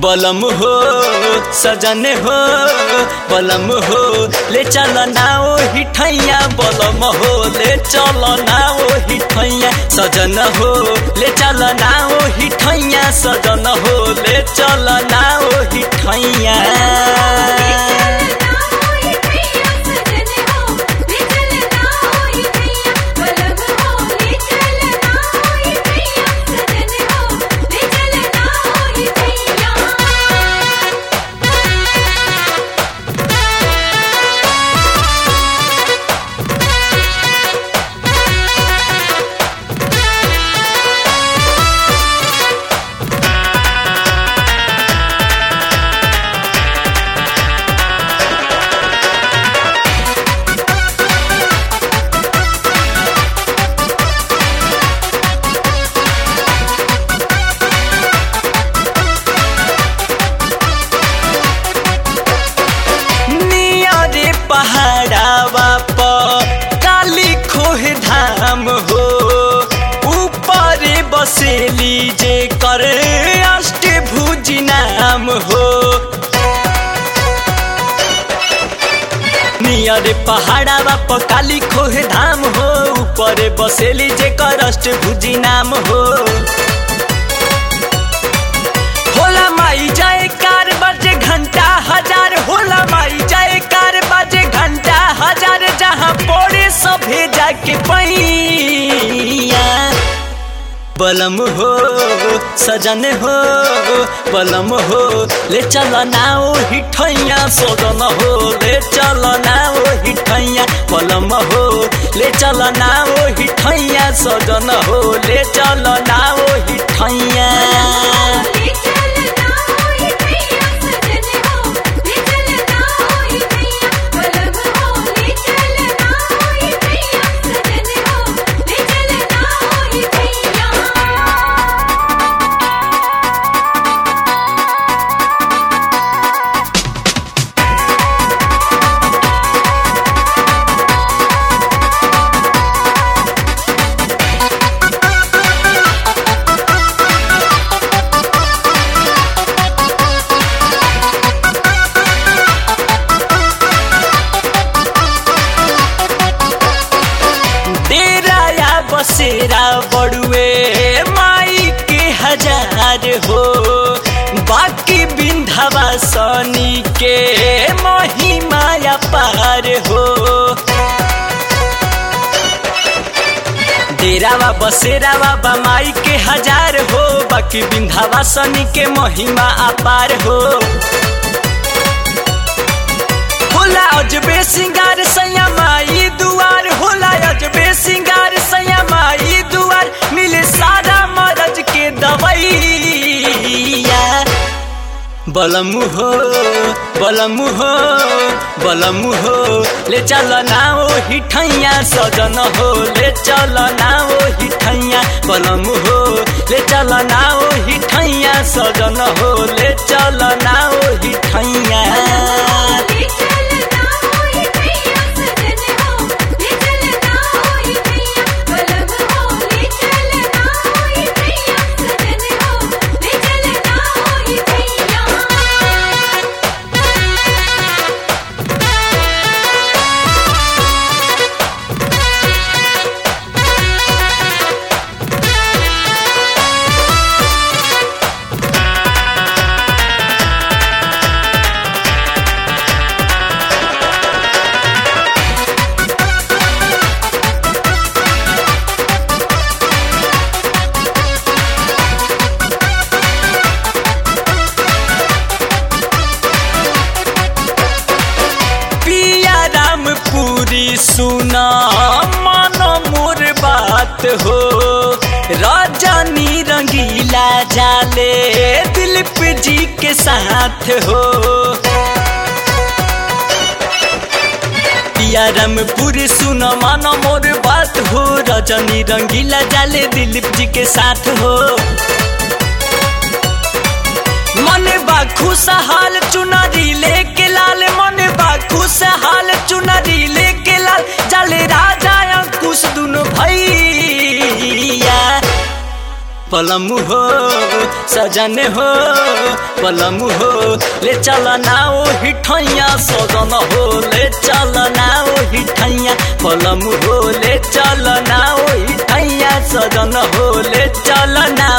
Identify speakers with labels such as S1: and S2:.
S1: बलम हो सजन हो बलम हो ले चल ना ओ हिठैया बलम हो ले चल ना ओ हिठैया सजन हो ले चल ना ओ हिठैया सजन हो ले चल ना ओ हिठैया नियरे पहाड़ावा पर काली खोह धाम हो ऊपर बसेली जे कर अष्टभुज नाम हो नियर पहाड़ावा पर काली खोह धाम हो ऊपर बसेली जे कर अष्टभुजी नाम हो होला माई जाए कार बजे घंटा हजार होला माई जाए कार बजे घंटा हजार जहाँ पड़े सभे जाके पैया बलम हो सजन हो बलम हो ले चल ना ओ हिठैया सजन हो ले चल ना ओ हिठैया बलम हो ले चल ना ओ हिठैया सजन हो ले चल ना ओ हिठैया डेरा या बसेरा बड़ुए माई के हजार हो बाकी बिंधवा सनी के महिमा या पार हो डेरावा बसेरावा बमाई के हजार हो बाकी बिंधावा सनी के महिमा अपार हो होला अजबे सिंगार सैया माई दुआर होला अजबे सिंगार सैया माई दुआर मिले सारा मरज के दवैया बलम हो बलम हो बलम हो ले चल ना ओ हिठैया सजन हो ले चल ना ओ हिठैया बलम हो ले चल ना ओ हिठैया सजन हो ले चल ना ओ हिठैया पिया राम पूरी सुना मानो मोर बात हो रजनी रंगीला जाले दिलीप जी के साथ हो पिया राम पूरी सुना मानो मोर बात हो रजनी रंगीला जाले दिलीप जी के साथ हो मन बा खुशहाल चुनरी लेके लाल मन बा खुशहाल चुनरी लेके लाल जल राजा अंकुश दुनु भैया पलम हो सजन हो पलम हो ले चल ना ओ हिठैया सजन हो ले चल ना ओ हिठैया पलम हो ले चल ना ओ हिठैया सजन हो ले चल ना